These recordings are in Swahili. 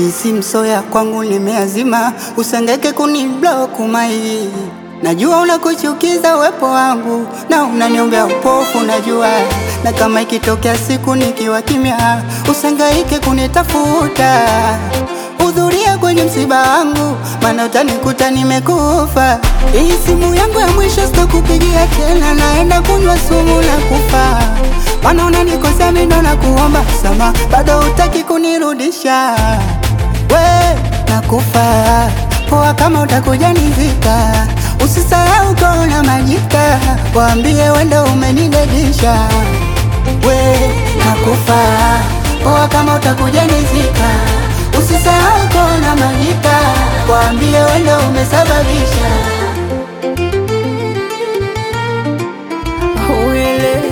Hii si msoya kwangu nimeazima, usengeke kuniblock mai. Najua unakuchukiza uwepo wangu na unaniombea upofu, najua na kama ikitokea siku nikiwa kimya, usangaike kunitafuta. Hudhuria kwenye msiba wangu, maana utanikuta nimekufa. Hii simu yangu ya mwisho sitakupigia tena, naenda kunywa sumu na kufa. Maana unanikosea mimi ndo nakuomba sama, bado utaki kunirudisha. We nakufa poa, kama utakuja nizika, usisahau kona majika, waambie wendo umenidedisha. We nakufa poa, kama utakuja nizika, usisahau kona majika, waambie wendo umesababisha. Uile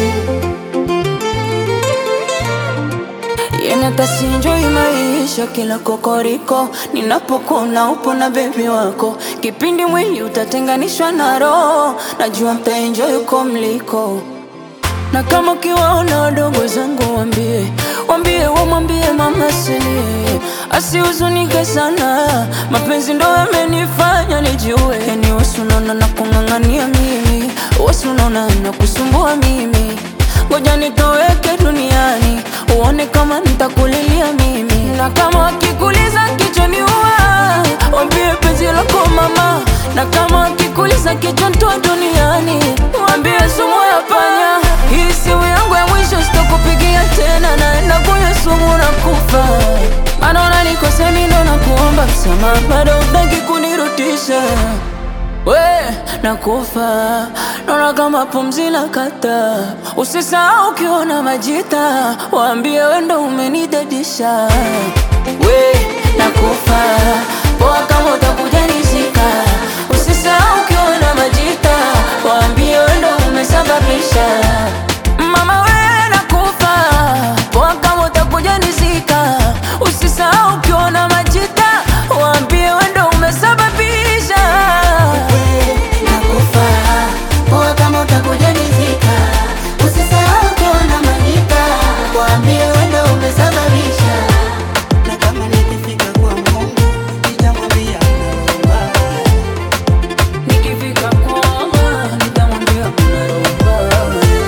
Yenatasinjoi maisha kila kokoriko, ninapokuna upo na bebi wako, kipindi mwili utatenganishwa na roho, najua mtaenjoy uko mliko na kama ukiwaona wadogo zangu wambie, wambie wamwambie mama silie, asihuzunike sana, mapenzi ndo yamenifanya nijue. Yani wasi unaona na kung'ang'ania mimi, wasi unaona na kusumbua mimi, ngoja nitoweke duniani uone kama nitakulilia mimi, na kama wakikuliza kichwani ua, wambie penzi lako mama, na kama wakikuliza kichwa ntoa duniani, wambie sumu ya panya. Hii simu yangu ya mwisho sitakupigia tena, naenda kunywa sumu na kufa. Maana unanikosea mimi ndo nakuomba msamaha, bado hutaki kunirudisha. We nakufa, naona kama pumzi la kata. Usisahau ukiona majita, waambie we ndo umenidadisha. We nakufa, poa kama utakuja nizika. Usisahau ukiona majita, waambie we ndo umesababisha. Mama we nakufa, poa kama utakuja nizika. Usisahau ukiona majita, waambie we ndo umesababisha. Nakufa poa, kama utakuja nizika, usisahau kuona majika, waambie wendo umesababisha. Na kama nikifika kwa Mungu nitamwambia naomba. Nikifika kwamba nitamwambia kuna roba.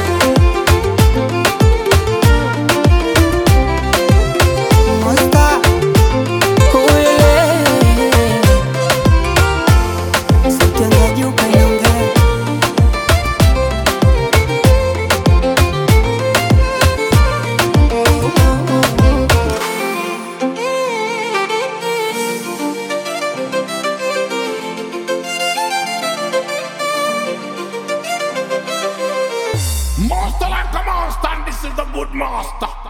Monster, Uile. sauti yangu ya juu kaiongea. Master like a monster, and this is the good master.